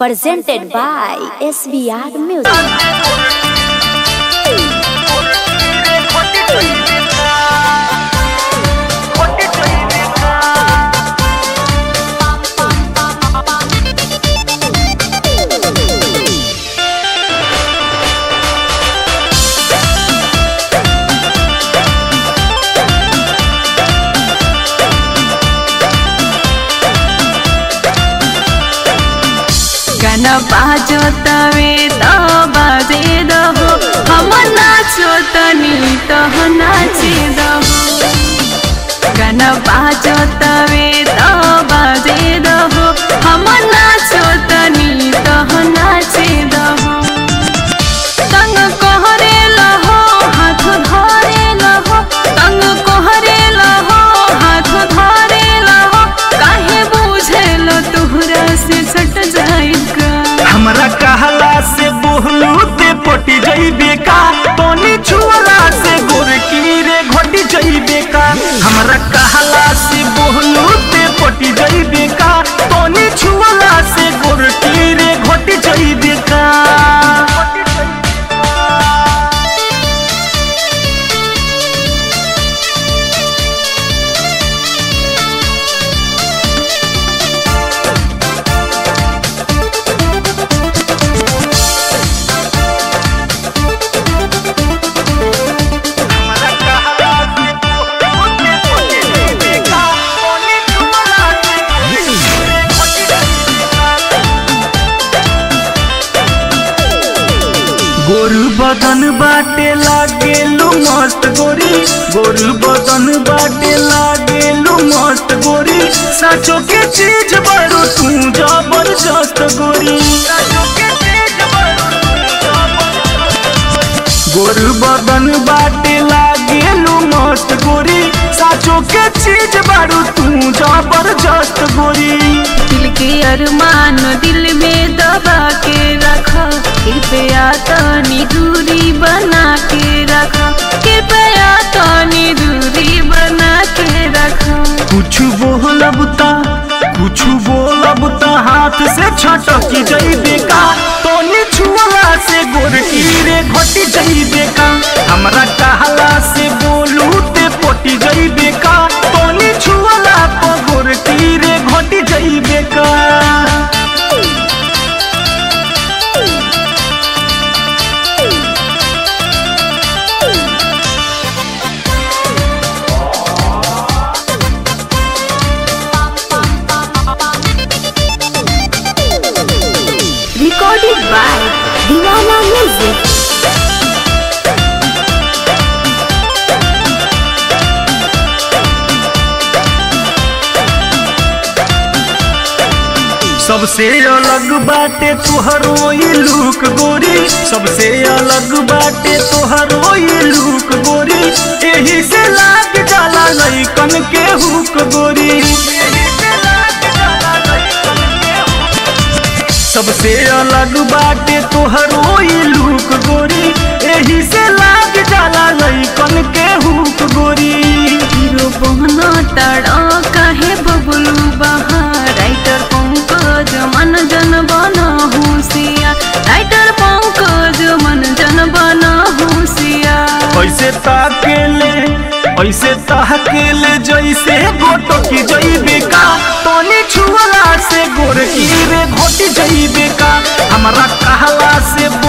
presented by SBR Music. गाना बाजो तवे त बाजे दहो हम नाचो तनी तह नाचे दहो गाना बाजो तवे त बाजे दहो हम नाचो तनी तह नाचे दहो तंग कोहरे लहो हाथ धरे लहो तंग कोहरे लहो हाथ धरे लहो काहे बुझेल तुहरा से सट जाएगा हमरा कहला से बोहलू ते पटी जइबे का तोनी छुअला से गोरकी रे घटी जइबे का हमरा कहला से बोहलू ते पटी जइबे का तोनी छुअला से गोरकी रे घटी जइबे का हमरा कहला से बोहलू ते पटी जइबे का तोनी छुअला से गोरकी रे घटी जइबे का गोरु बदन बाटे लागेलु मस्त गोरी गोरु बदन बाटे लागेलु मस्त गोरी साचो के चीज बड़ो तू जबरदस्त गोरी साचो के चीज बड़ो तू जबरदस्त गोरु बदन बाटे लागेलु मस्त गोरी साचो के चीज बड़ो तू जबरदस्त गोरी दिल के अरमान दिल में दबा के रखा कृपया तनी दूरी बना के रखा कृपया तनी दूरी बना के रखा कुछ बोलब ता कुछ बोलब ता हाथ से छटकी जइबे का तोनी छुअला से गोरकी रे घटी जइबे का हमरा कहला से बोलू ते पोटी जइबे का तोनी छुअला प गोरकी रे घटी जइबे का Recorded by Divana Music. सबसे अलग बाटे तोहरो ई लुक गोरी सबसे अलग बाटे तोहरो ई लुक गोरी एही से लाग जाला लइकन के हुक गोरी एही से लाग जाला लइकन के हुक। सबसे अलग बाटे तोहरो ई लुक गोरी एही से लाग जाला लइकन के हुक गोरी हीरो बहना ताड़ा काहे बबलू बहा राइटर पंकज मन जन बना होशिया राइटर पंकज मन जन बना होशिया ऐसे ताकेले ऐसे ताकेले जैसे गोटो की जइबे का तोनी छुअला से गोरकी रे घोटी जइबे का हमरा कहला से